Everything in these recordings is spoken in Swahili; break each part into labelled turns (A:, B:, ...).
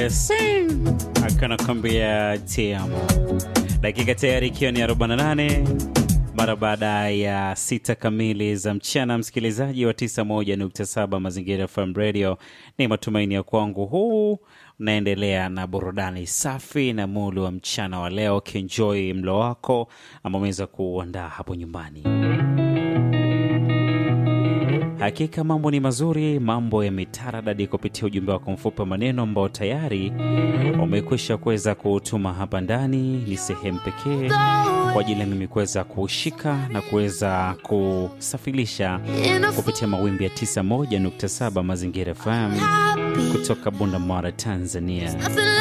A: Blessing akanakwambia tiamo. Dakika tayari ikiwa ni 48 mara baada ya sita kamili za mchana, msikilizaji wa 91.7 Mazingira FM Radio, ni matumaini ya kwangu huu unaendelea na burudani safi na mulu wa mchana wa leo, ukienjoy mlo wako ambao umeweza kuandaa hapo nyumbani. Hakika mambo ni mazuri, mambo yametaradadi kupitia ujumbe wako mfupi wa maneno ambao tayari umekwisha kuweza kuutuma hapa ndani. Ni sehemu pekee kwa ajili ya mimi kuweza kuushika na kuweza kusafirisha kupitia mawimbi ya 91.7 Mazingira FM kutoka Bunda Mara, Tanzania.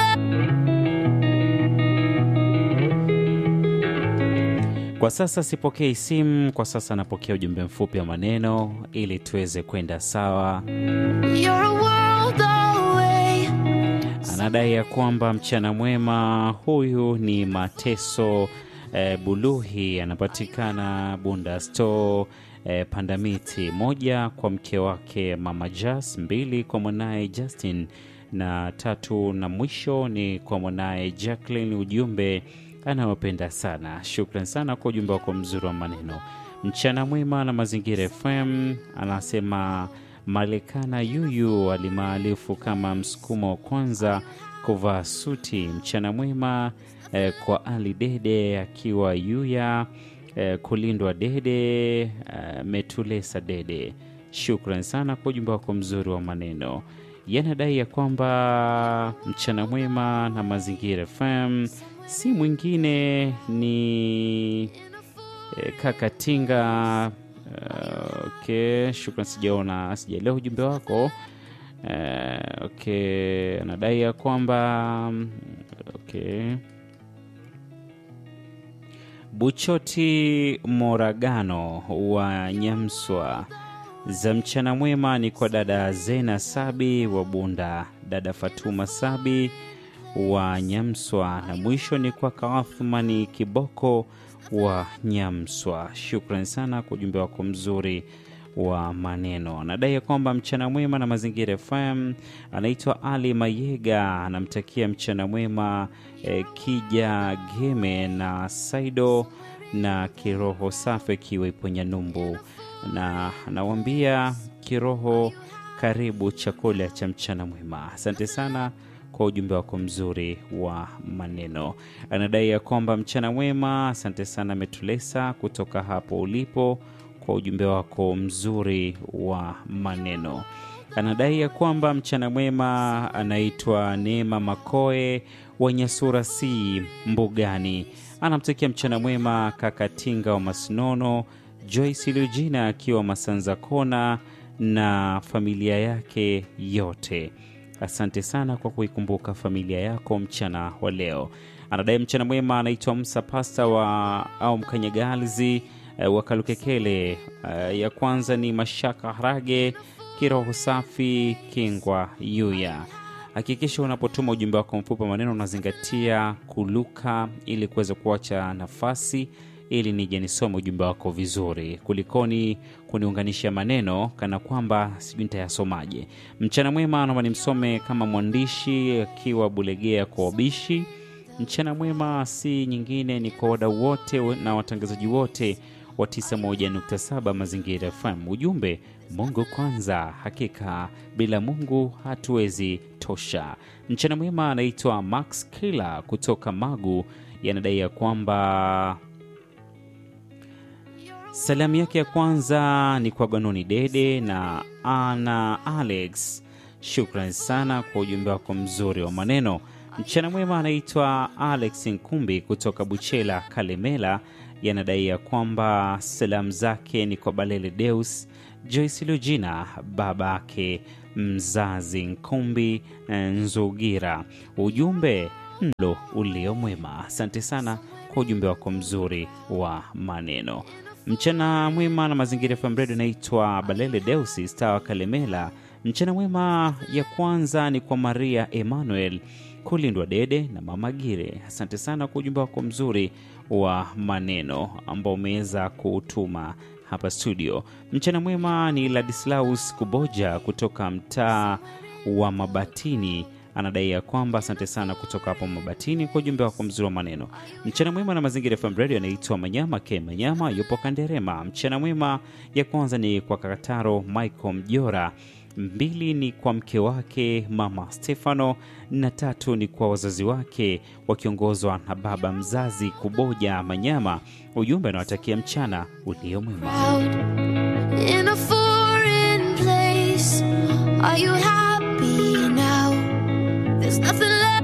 A: Kwa sasa sipokei simu, kwa sasa napokea ujumbe mfupi wa maneno ili tuweze kwenda sawa. Anadai ya kwamba mchana mwema, huyu ni Mateso eh, Buluhi, anapatikana Bunda Store eh, Pandamiti, moja kwa mke wake Mama Jas, mbili kwa mwanaye Justin na tatu na mwisho ni kwa mwanaye Jacqueline. Ujumbe anawapenda sana. Shukran sana kwa ujumbe wako mzuri wa maneno. Mchana mwema na Mazingira FM. Anasema Malekana Yuyu alimaalifu kama msukumo wa kwanza kuvaa suti. Mchana mwema eh, kwa Ali Dede akiwa Yuya eh, kulindwa Dede eh, Metulesa Dede. Shukran sana kwa ujumbe wako mzuri wa maneno. Yanadai ya kwamba mchana mwema na Mazingira FM si mwingine ni eh, kaka Tinga. Uh, okay, shukran, sijaona sijaelewa ujumbe wako. Uh, okay, anadai ya kwamba okay. Buchoti Moragano wa Nyamswa za mchana mwema ni kwa dada Zena Sabi wa Bunda, dada Fatuma Sabi wa Nyamswa na mwisho ni kwa Kaathmani Kiboko wa Nyamswa. Shukran sana kwa ujumbe wako mzuri wa maneno. Anadai ya kwamba mchana mwema na Mazingira FM. Anaitwa Ali Mayega, anamtakia mchana mwema eh, Kija Geme na Saido na kiroho safi akiwa ipo Nyandumbu, na anawambia kiroho, karibu chakula cha mchana mwema. Asante sana kwa ujumbe wako mzuri wa maneno. Anadai ya kwamba mchana mwema. Asante sana Metulesa kutoka hapo ulipo kwa ujumbe wako mzuri wa maneno. Anadai ya kwamba mchana mwema. Anaitwa Neema Makoe wa Nyasura C Mbugani, anamtakia mchana mwema kaka Tinga wa Masinono, Joyce Lujina akiwa Masanza Kona na familia yake yote. Asante sana kwa kuikumbuka familia yako mchana wa leo. Anadai mchana mwema. Anaitwa Msa Pasta wa au Mkanyagalzi uh, wa Kalukekele. Uh, ya kwanza ni Mashaka Harage, kiroho safi, Kingwa Yuya. Hakikisha unapotuma ujumbe wako mfupi wa maneno unazingatia kuluka ili kuweza kuacha nafasi ili nije nisome ujumbe wako vizuri, kulikoni kuniunganisha maneno kana kwamba sijui nitayasomaje. Mchana mwema, naomba nimsome kama mwandishi akiwa Bulegea kwa wabishi. Mchana mwema si nyingine ni kwa wadau wote na watangazaji wote wa 91.7 Mazingira FM. Ujumbe Mungu kwanza, hakika bila Mungu hatuwezi tosha. Mchana mwema, anaitwa Max Kila kutoka Magu, yanadai ya kwamba Salamu yake ya kwanza ni kwa Ganoni Dede na Ana Alex. Shukran sana kwa ujumbe wako mzuri wa maneno. Mchana mwema, anaitwa Alex Nkumbi kutoka Buchela Kalemela, yanadai ya kwamba salamu zake ni kwa Balele Deus, Joyce Lujina, babake mzazi Nkumbi Nzugira. Ujumbe mlo ulio mwema. Asante sana kwa ujumbe wako mzuri wa maneno. Mchana mwema na Mazingira FM Radio. Naitwa Balele Deusi Stawa Kalemela. Mchana mwema ya kwanza ni kwa Maria Emmanuel Kulindwa Dede na Mama Gire. Asante sana kwa ujumbe wako mzuri wa maneno ambao umeweza kuutuma hapa studio. Mchana mwema ni Ladislaus Kuboja kutoka mtaa wa Mabatini anadai ya kwamba asante sana kutoka hapo Mabatini kwa ujumbe wako mzuri wa maneno. Mchana mwema na Mazingira FM Radio anaitwa Manyama Ke Manyama, yupo Kanderema. Mchana mwema ya kwanza ni kwa Kakataro Michael Mjora mbili ni kwa mke wake mama Stefano na tatu ni kwa wazazi wake wakiongozwa na baba mzazi Kuboja Manyama. Ujumbe anawatakia mchana ulio mwema.
B: Out in a foreign place. Are you happy now? There's nothing left.